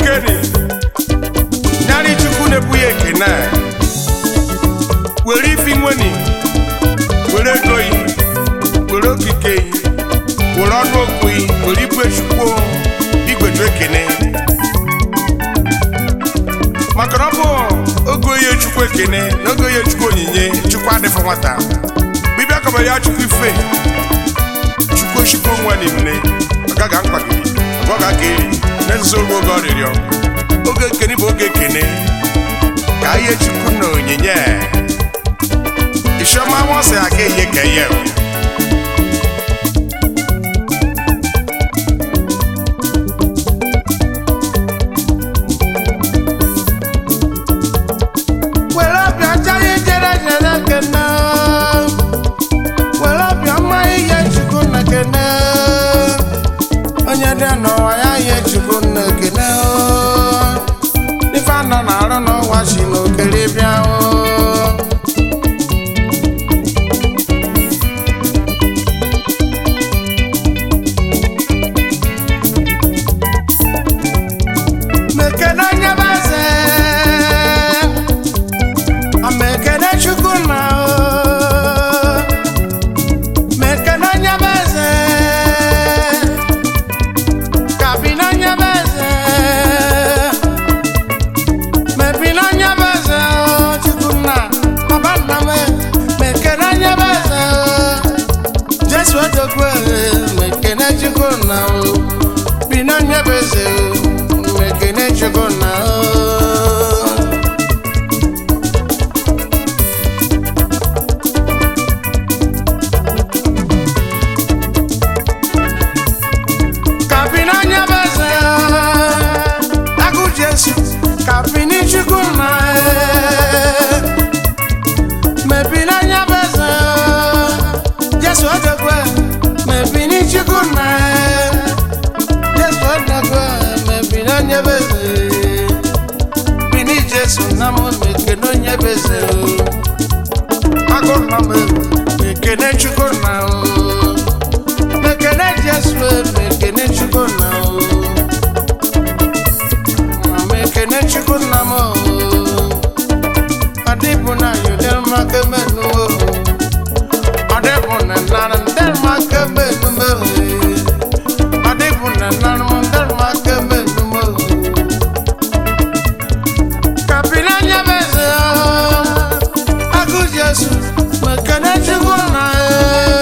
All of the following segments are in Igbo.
okeni narị chukwu na-ebu ya ekene were ifi nweni were ego yi were okike yi were ọnụ okwu yi were igwe chukwu igweju ekene maka na ọ bụ ogo ihe chukwu ekene na ogo ihe chukwu onyinye chukwu adịfọ nwata bibia kọbara ya chukwu ife chukwu chukwu nwa n'imne ọ gaghị mkpagide ọ ga-aka eri na-ezuzo oge oge ọrịrịọ oge ekene bụ oge ekene ka ihe chukwu na onyinye isiọma nwọsị aga ihe ka ihe were ọbịa chara ijere jere kene were ọbịa mma ihe chukwu na kene onye dị n'ụwa ya ihe chukwu na kene ife anọ na-arụ n'ụwa si n'okere bịa mekene onye bụ eze Amekene chukwu na o Mekene onye bụ eze Kabi na onye bụ eze Mebi na onye bụ eze o chukwu na Baba nna m Mekene onye bụ eze o Jesu odogwu Mekene chukwu na o Bi na onye bụ eze o Mekene chukwu na o Kapini onye bụ eze agụ Jesu kapini Chukwu na mepini onye bụ eze Jesu odogwe mepini Chukwu na Jesu odogwe mepini onye bụ eze bini Jesu na mụ mekene onye bụ eze agụ na m mekene Chukwu na o mekene jesu mekene chukwu na o Ma mekene chukwu na m o ọdịbụ na yodel maka menu o ọdịbụ na nara ndel maka menu m o ọdịbụ na nara m ndel maka menu m o kapina nyebeze o agụ jesu mekene chukwu na o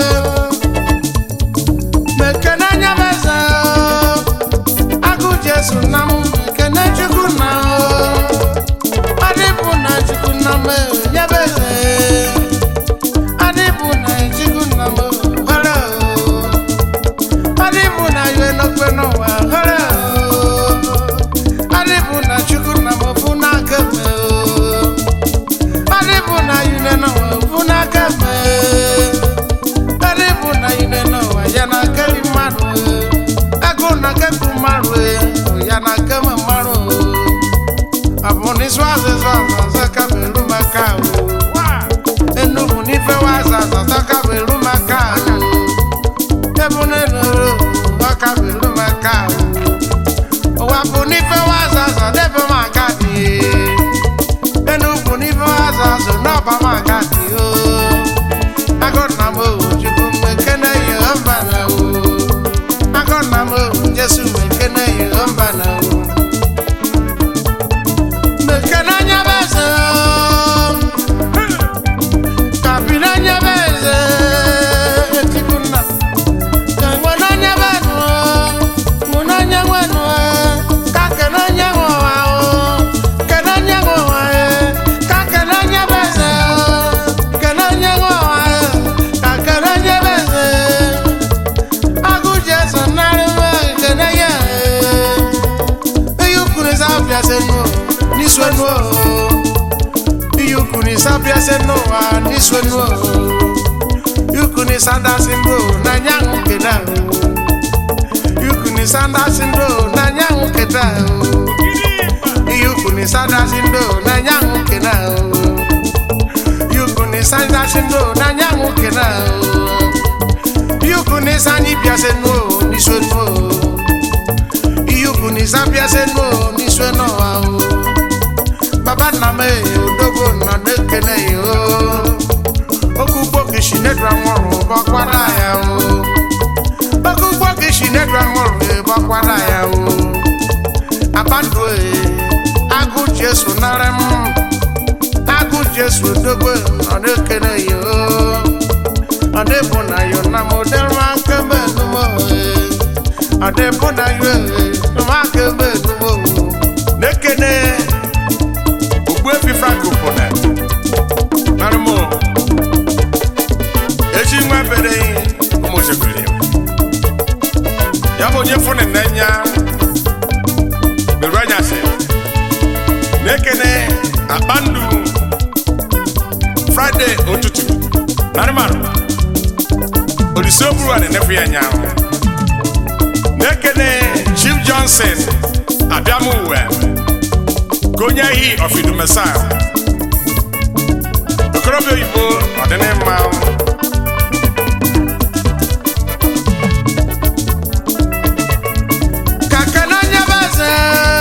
mekene anya m eze agụ jesu na m mekene chukwu na adịbụ na chukwu na m nyebe eze adịbụ na chukwu na m hara adịbụ na iwe n'okpe n'ụwa hara adịbụ na chukwu na m bụ n'aka m adịbụ na iwe n'ụwa bụ n'aka m Karibu na ile n'ụwa ya na keli mmadụ agụ na kekwu mmadụ ya na keme mmadụ ọ bụ n'ịsụ azịza ọzọ kaberu maka Enugu n'ife waza ọzọ kaberu maka ebu n'enuru ọ kaberu maka ụwa bụ n'ife waza ọzọ debe maka dị Enugu n'ife waza ọzọ n'ọba maka dị o agọna m o chukwu mekene yehova na o agọna m o jesu mekene yehova na o mekene anya bụ eze o kapina anya bụ eze echukwu nna ka nwe n'anya bụ enu o mụ n'anya nwenu o ka kene onye nwe ụwa o kene onye nwe ụwa e ka kene onye bụ eze o kene onye nwe ụwa e ka kene onye bụ eze agụ jesu narị mma kene ya e ihe ukwu ni sabia se nu n'isu enu o ihe ukwu ni sabia se n'ụwa n'isu enu o ihe ukwu ni sandasi mbụ na nyanwụ keda o ihe ukwu ni sandasi mbụ na nyanwụ keda o ihe ukwu ni sandasi mbụ na nyanwụ keda o ihe ukwu ni sandasi mbụ na nyanwụ keda o ihe ukwu ni sanyi bịa se nu o n'isu enu o ihe ukwu ni sabia se nu o n'isu ebe n'ụwa o baba nna m eyi odogwu nọ na-ekene ya o oge ugbo gị si nedra nwụrụ bọkwara ya o oge ugbo gị si nedra nwụrụ bọkwara ya o abandụ e agụ jesu nara m agụ jesu odogwu nọ na-ekene ya o ọ dịbụ na yo na m dịrị aka ebe enumo ọ dịbụ na yo ma aka ebe enumo na-ekene ogbuefi frank pụna narụmụ eji nwa bere ụmụchebere ya bụ onye fụnụ n'anya beru anyasị na-ekene akpandu fraịde ụtụtụ narịmanụ olise oburu a na-enefu ya anyanwụ na-ekene chief johnson abịamuwe ka onye ehi ọfidumesa okorobịa oyibo ọdịnịmma ka kene onye bụ eze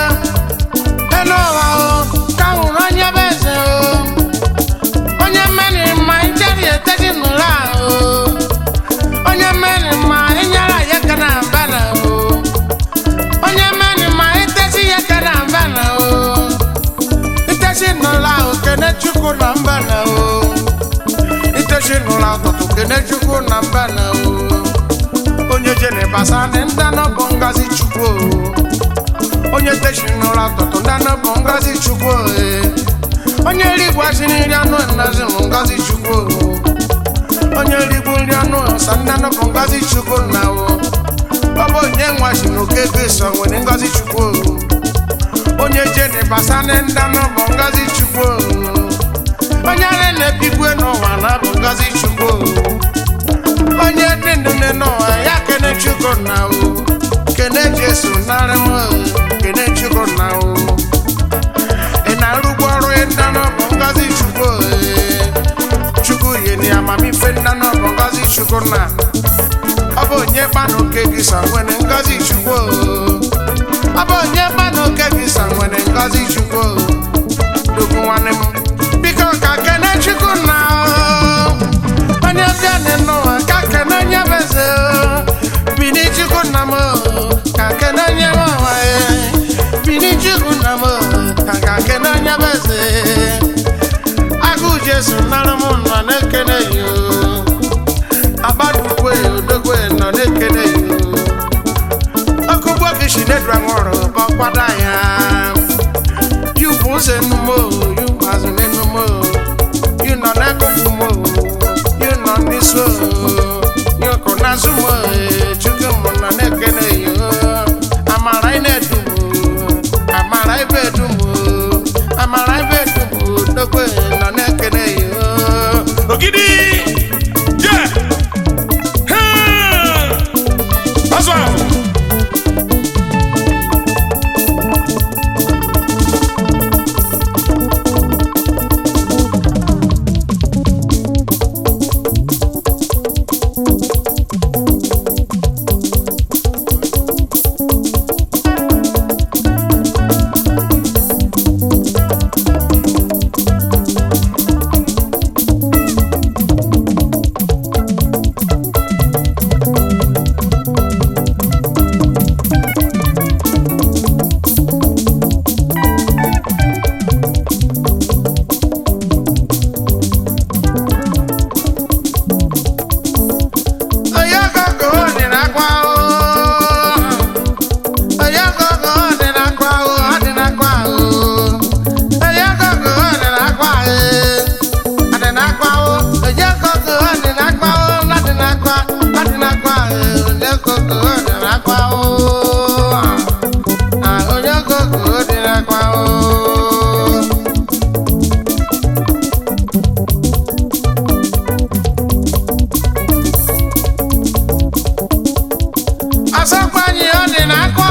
elu ụwa o ka nwụrụ onye bụ eze o onye mmeri mma ijeri etedi n'ụlọ ahụ onye mmeri mma ịnyara ya ka na mba na o onye mmeri mma itesi ya ka na mba na o itesi n'ụlọ ahụ kene chukwu na mba na o itesi n'ụlọ ụtụtụ kene chukwu na mba na o onye jere basa ndị ndanọ bụ ngazi chukwu o. onye teshi n'ụlọ ụtụtụ ndanọ bụ ngazi chukwu o, e. onye rigbu asị nri anụ nnazi bụ ngazi chukwu o. onye rigbu nri anụ sa ndanọ bụ ngazi chukwu na o ọ bụ onye nwashi na oke ego so nwere ngazi chukwu o. onye jere basa ndị ndanọ bụ ngazi chukwu o. onye ara na-ebigwe n'ụwa na bụ ngazi chukwu o. onye dị ndụ nne n'ụwa ya kene chukwu na o kene jesu narị m o, kene chukwu na o ị na-arụgbu ọrụ ndanọ bụ ngozi chukwu o, chukwu yeni amamife ndanọ bụ ngozi chukwu na ọ bụ onye kpanụ oke gị sa nwere ngozi chukwu o. ọ bụ onye kpanụ oke gị sa nwere ngozi chukwu o. dugwu nwanne m biko ka kene chukwu na o onye bịa n'ụwa ka kene onye bụ eze o. bini chukwu nna m o, ka kene onye bụ ụwa e. bini chukwu nna m o, ka ka kene onye bụ eze agụ jesu nara m nọ na-ekene ya o. agbadukwe odogwe nọ na-ekene ya o. ọkụgbo gị si nedra nwụrụ bọkwada ya yubu ụzọ enumo yubu azụ n'enumo yu nọ n'akụkụ mo yu nọ n'iso yu kụ n'azụ mo chukwu m nọ na-ekene yo amara ị na-edu m amara ibe edu m amara ibe edu m dogbe nọ na-ekene yo ogidi je azụ ahụ onye ọgọgọ dị n'akwa o onye ọgọgọ dị n'akwa o ọ dị n'akwa o onye ọgọgọ dị n'akwa e ọ dị n'akwa o onye ọgọgọ dị n'akwa o ọ dị n'akwa ọ dị n'akwa e onye ọgọgọ dị n'akwa o Ah, onye ọgọgọ dị n'akwa o asakwanyi ọ dị n'akwa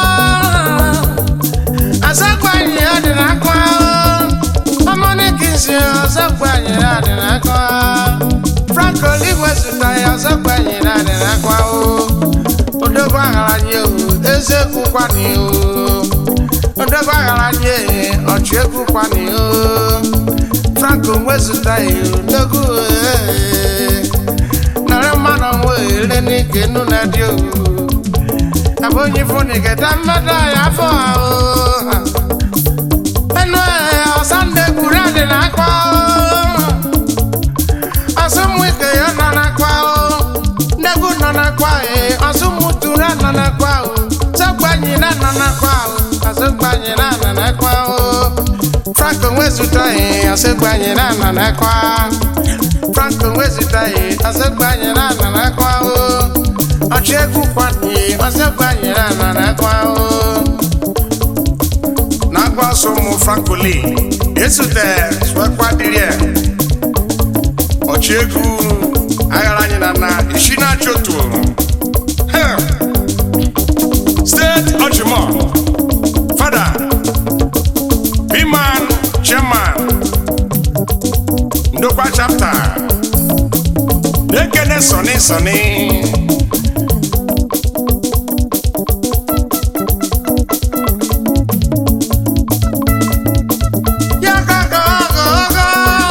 asakwanyi ọ dị n'akwa ọmọnìkìsì asakwanyi ọ dị n'akwa frank oligwe zụta ya asakwanyi ọ dị n'akwa o odogwu agharanyi o eze kwukwani o odogwu ndegwu aghara nye ọchị egwu kwani o franco nwezụta ya ndegwu nara mmanụ nwe ere n'ike nnu na dị o abụ onye fụni geta mmadụ ya afọ ahụ ẹnu ẹ ọsán ndegwu rẹ na akwa o ọsụmụ ike ya nọ n'akwa o ndegwu nọ n'akwa e ọsụmụ tụrụ nọ n'akwa o sọgbanyị na nọ n'akwa o ọsụgbanyị na nọ n'akwa o franco nwezụta e ọsụgbanyị na nọ n'akwa franco nwezụta e ọsụgbanyị na nọ n'akwa o ọchị egwu kwanye ọsụgbanyị na nọ n'akwa o na-agba ọsọ ụmụ frankoli esute swekwa dịrị ya ọchị egwu aghara anyị na na isi na-achị otu Hell. steeti ọchịmọ fada biman chairman ndokwa chapta na-ekene sọni sọni Ya ga ga ga ga.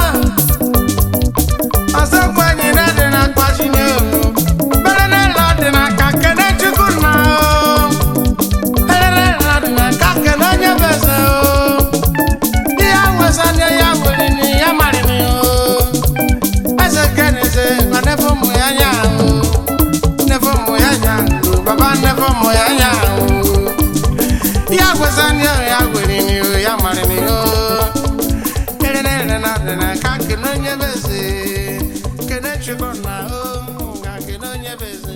Ọsọ gbanyị na dị na akpachi na ewu. Bere na ịla dị na ka kene Chukwu nna o. Bere na ịla dị na ka kene onye bụ eze o. Ihe awụsa nye ya were ni ya mara ni o. Eze kene eze ọ nefe ụmụ ya nya o. Nefe ụmụ ya nya o. Baba nefe ụmụ ya nya o. Ya gwesa ni o ya gwere ni o ya mara ni o. Ere na ere na ere na ka kene onye beze. Kene chukwu na o. Ka kene onye beze.